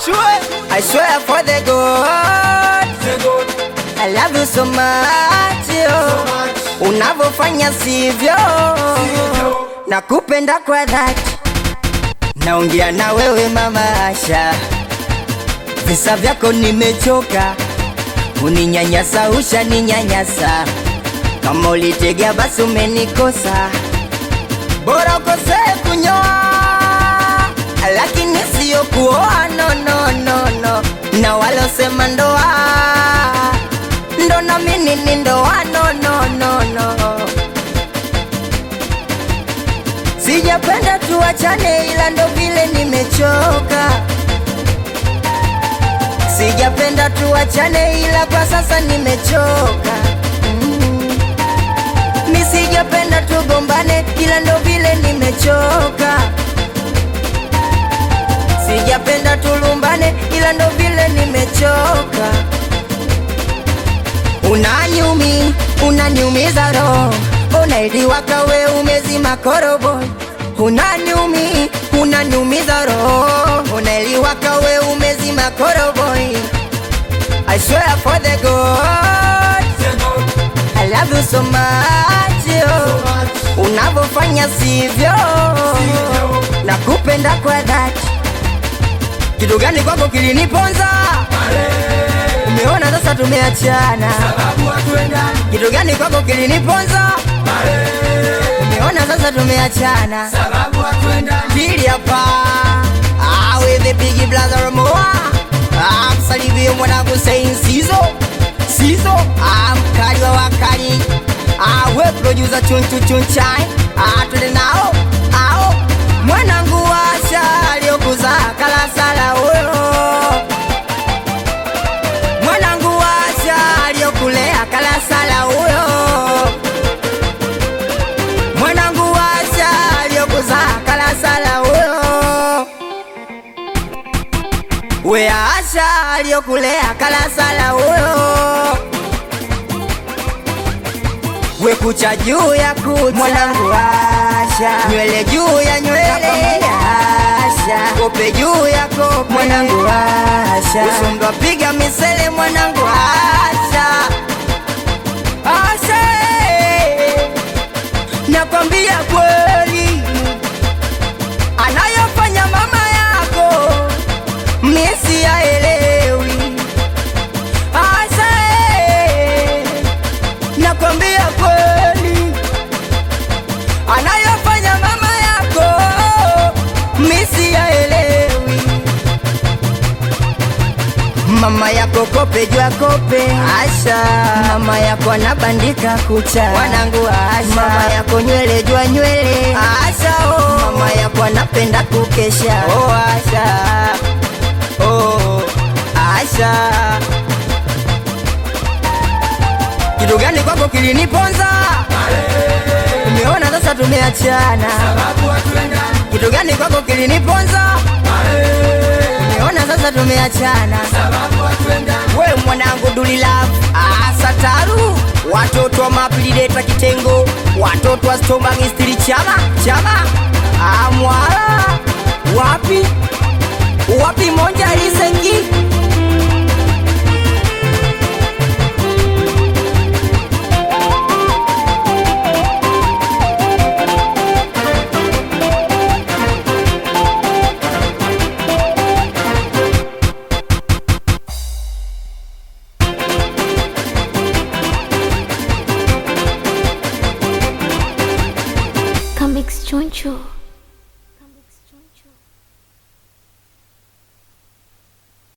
Achue, I swear for the God, I love you so much, yo. Unavyofanya sivyo, nakupenda kwa dhati, naongea na wewe mama Asha, visa vyako nimechoka, uninyanyasa ushaninyanyasa, kama ulitegea basi umenikosa, bora ukosee kunyoa, lakini siyo kuoa, no, no, no, no. na walosema ndoa ndo na mimi ni ndoa, no, no, no, no. Sijapenda tuachane, ila ndo vile nimechoka. Sijapenda tuachane, ila kwa sasa nimechoka. Mm. Mi sijapenda tugombane, ila ndo vile nimechoka. Sijapenda tulumbane, ila ndo vile nimechoka. Unanyumi, unaniumiza roho, unailiwaka we umezima korobo. Unanyumi, unaniumiza roho, unailiwaka we umezima korobo. I swear for the God, I love you so much, yo. Unavyofanya sivyo, nakupenda kwa dhati. Kitu gani kwako kiliniponza? Umeona sasa tumeachana. Kitu gani kwako kiliniponza? Umeona sasa tumeachana. Pili hapa. Ah, with the big brother Moa. Ah, msalimie mwanangu Saint Sizo. Sizo, ah, mkali wa wakali. Ah, we producer chunchu chunchai. Ah, twende nao. Ao. Mwanangu Asha aliyokuzaa kalasala huyo mwanangu Asha aliyokulea kalasala huyo, mwanangu Asha aliyokuzaa kalasala huyo, we Asha aliyokulea kalasala huyo, we kucha juu ya kucha, mwanangu Asha, nywele juu ya nywele Asha, kope juu ya kope, mwanangu Asha, usundo piga misele, mwanangu Asha, Asha, nakwambia kweli, anayofanya mama yako misi yaelewi. Asha, nakwambia kweli anayofanya mama yako misi yaelewi. Mama yako kope jua kope, Asha. Mama yako anabandika kucha, wanangu Asha. Mama yako nywele jua nywele, Asha. Oh. Mama yako anapenda kukesha, oh Asha. Oh, Asha. Kitu gani kwako kiliniponza? Umeona sasa tumeachana. Kitu gani kwako kiliniponza? Umeona sasa tumeachana. We mwanangu Duli Love, asa taru watoto wa mapilideta kitengo, watoto wa Stombang istiri chama chama, amwala wapi wapi monja lisengi Comics Choncho.